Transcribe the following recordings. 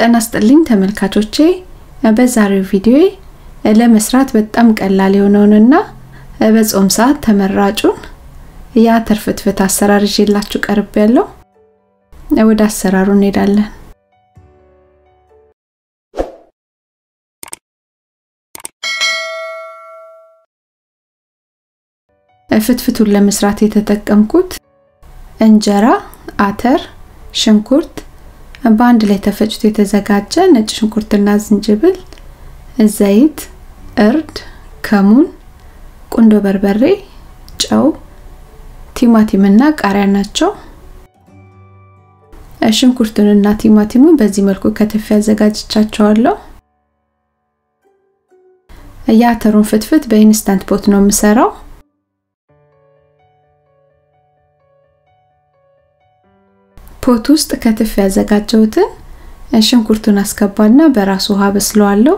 ጤና ይስጥልኝ ተመልካቾቼ በዛሬው ቪዲዮ ለመስራት በጣም ቀላል የሆነውንና በጾም ሰዓት ተመራጩን የአተር ፍትፍት አሰራር ይዤላችሁ ቀርብ ያለው ወደ አሰራሩ እንሄዳለን። ፍትፍቱን ለመስራት የተጠቀምኩት እንጀራ፣ አተር፣ ሽንኩርት በአንድ ላይ ተፈጭቶ የተዘጋጀ ነጭ ሽንኩርትና ዝንጅብል፣ ዘይት፣ እርድ፣ ከሙን፣ ቁንዶ በርበሬ፣ ጨው፣ ቲማቲምና ቃሪያ ናቸው። ሽንኩርቱንና ቲማቲሙን በዚህ መልኩ ከተፍ ያዘጋጅቻቸዋለሁ። የአተሩን ፍትፍት በኢንስታንት ፖት ነው የምሰራው። ፖት ውስጥ ከትፍ ያዘጋጀሁትን ሽንኩርቱን አስገባና በራሱ ውሃ በስለዋለሁ።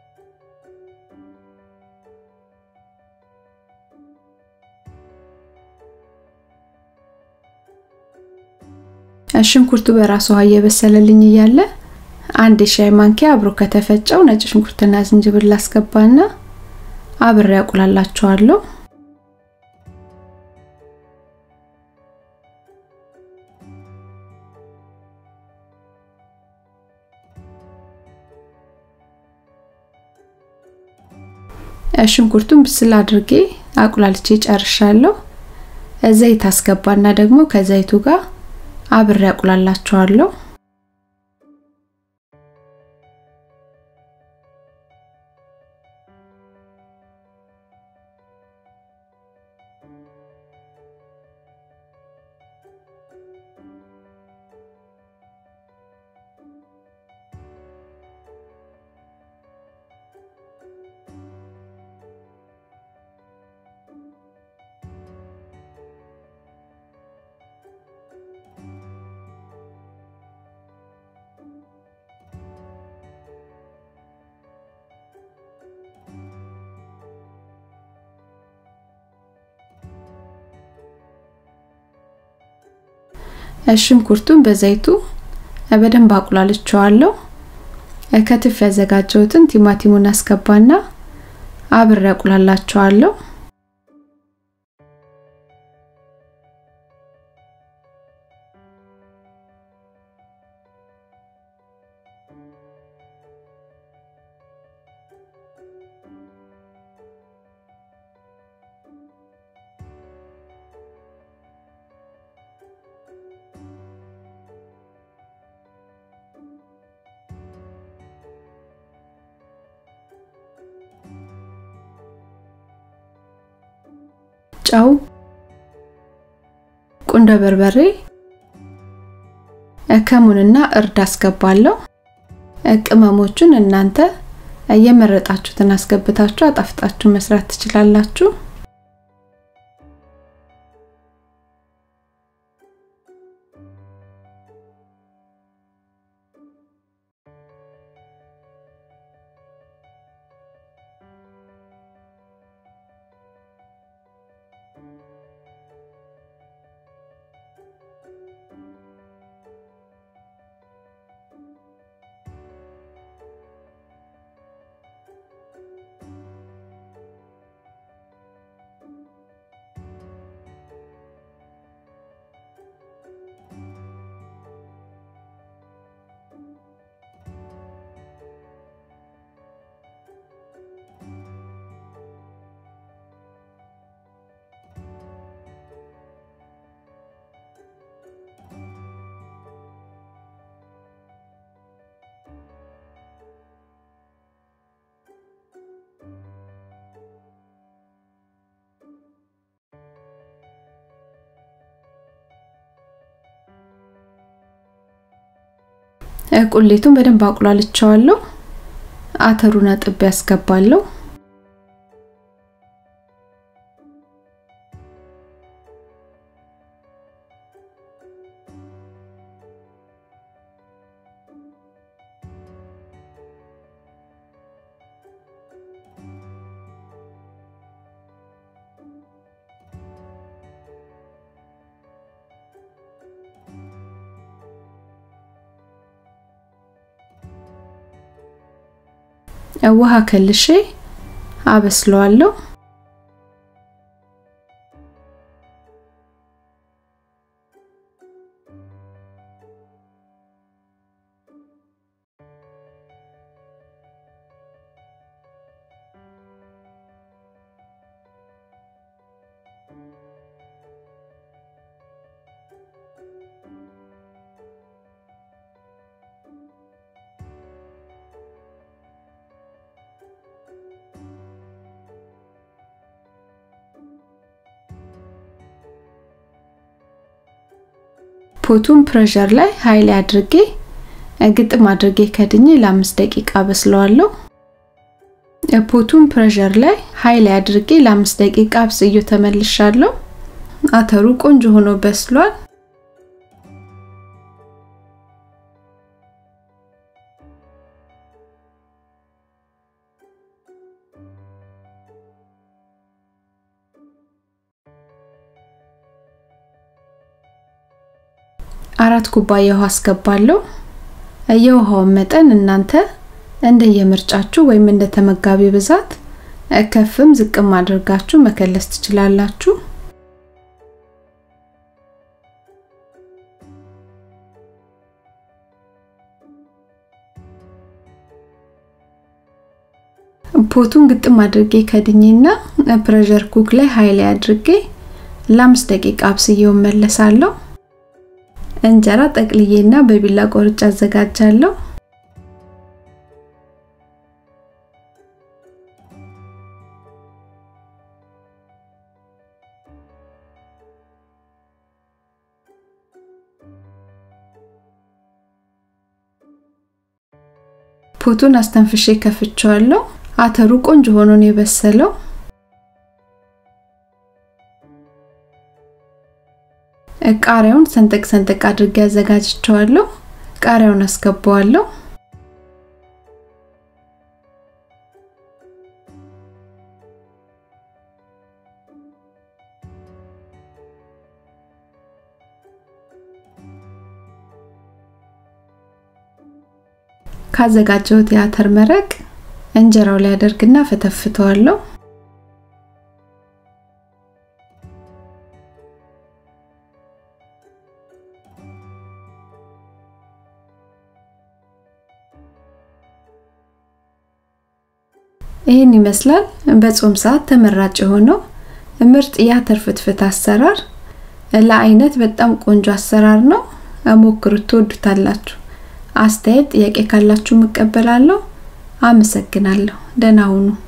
ሽንኩርቱ በራሱ ውሃ እየበሰለልኝ እያለ አንድ የሻይ ማንኪያ አብሮ ከተፈጨው ነጭ ሽንኩርትና ዝንጅብል አስገባና አብሬ ያቁላላቸዋለሁ። ሽንኩርቱን ብስል አድርጌ አቁላልቼ ጨርሻለሁ። ዘይት አስገባና ደግሞ ከዘይቱ ጋር አብሬ አቁላላቸዋለሁ። ሽንኩርቱን በዘይቱ በደንብ አቁላልቸዋለሁ። ከትፍ ያዘጋጀሁትን ቲማቲሙን አስገባና አብሬ አቁላላቸዋለሁ። ጨው፣ ቁንዶ በርበሬ፣ ከሙንና እርድ አስገባለሁ። ቅመሞቹን እናንተ የመረጣችሁትን አስገብታችሁ አጣፍጣችሁ መስራት ትችላላችሁ። ቁሌቱን በደንብ አቁላልቸዋለሁ። አተሩን አጥቤ ያስገባለሁ። ውሃ ከልሼ አበስለዋለሁ። ፖቱን ፕሬሸር ላይ ኃይል አድርጌ ግጥም አድርጌ ከድኜ ለአምስት ደቂቃ በስለዋለሁ። ፖቱን ፕሬሸር ላይ ኃይል አድርጌ ለአምስት ደቂቃ አብስዮ ተመልሻለሁ። አተሩ ቆንጆ ሆኖ በስሏል። አራት ኩባያ ውሃ አስገባለሁ። የውሃውን መጠን እናንተ እንደየምርጫችሁ ወይም እንደ ተመጋቢ ብዛት ከፍም ዝቅም አድርጋችሁ መከለስ ትችላላችሁ። ፖቱን ግጥም አድርጌ ከድኜና ፕሬሸር ኩክ ላይ ኃይል አድርጌ ለአምስት ደቂቃ አብስዬው መለሳለሁ። እንጀራ ጠቅልዬና በቢላ ቆርጬ አዘጋጃለሁ። ፖቱን አስተንፍሼ ከፍቼዋለሁ። አተሩ ቆንጆ ሆኖ ነው የበሰለው። ቃሪያውን ሰንጠቅ ሰንጠቅ አድርጌ አዘጋጅቸዋለሁ። ቃሪያውን አስገባዋለሁ። ካዘጋጀሁት የአተር መረቅ እንጀራው ላይ አደርግና ፈተፍተዋለሁ። ይህን ይመስላል በጾም ሰዓት ተመራጭ የሆነው ምርጥ የአተር ፍትፍት አሰራር። ለአይነት በጣም ቆንጆ አሰራር ነው። ሞክሩት፣ ትወዱታላችሁ። አስተያየት፣ ጥያቄ ካላችሁ እቀበላለሁ። አመሰግናለሁ። ደህና ሁኑ።